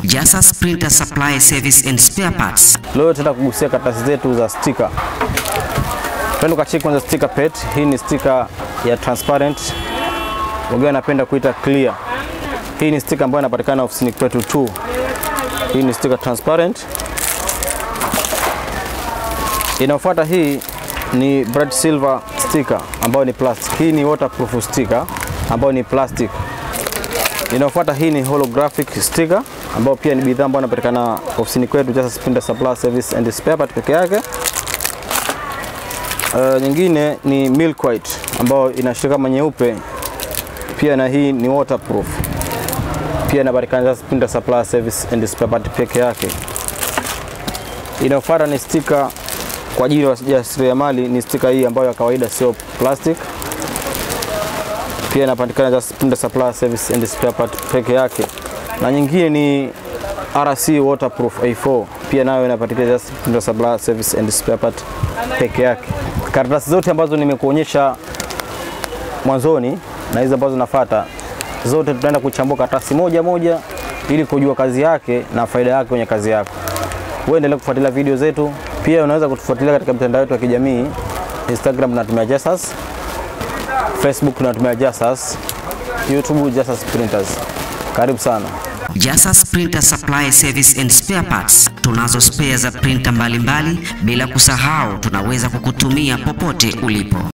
Jasas Printer Supply Service and Spare Parts. Leo tutaenda kugusia karatasi zetu za sticker. Twende ukacheki kwanza sticker pet. Hii ni sticker ya transparent, wengine wanapenda kuita clear. Hii ni sticker ambayo inapatikana ofisini kwetu tu. Hii ni sticker transparent. Inayofuata hii ni bright silver sticker ambayo ni plastic. Hii ni waterproof sticker ambayo ni plastic. Inayofuata hii ni holographic sticker ambayo pia ni bidhaa ambayo inapatikana ofisini kwetu Jasas Printer Supply Service and Spare Part peke yake. Uh, nyingine ni milk white ambayo inashika kama nyeupe pia, na hii ni waterproof pia inapatikana Jasas Printer Supply Service and Spare Part peke yake. Inayofuata ni sticker kwa ajili ya wajasiriamali, ni sticker hii ambayo ya kawaida sio plastic pia inapatikana Jasas Printer Supply Service and Spare Part peke yake, na nyingine ni RC waterproof A4 pia nayo inapatikana Jasas Printer Supply Service and Spare Part peke yake. Karatasi zote ambazo nimekuonyesha mwanzoni na hizi ambazo nafuata zote, tutaenda kuchambua karatasi moja moja ili kujua kazi yake na faida yake kwenye kazi yako. Wewe endelea kufuatilia video zetu, pia unaweza kutufuatilia katika mitandao yetu ya kijamii. Instagram tunatumia Jasas, Facebook tunatumia Jasas, YouTube Jasas Printers. Karibu sana. Jasas Printer Supply Service and Spare Parts. Tunazo spare za printer mbalimbali, bila kusahau tunaweza kukutumia popote ulipo.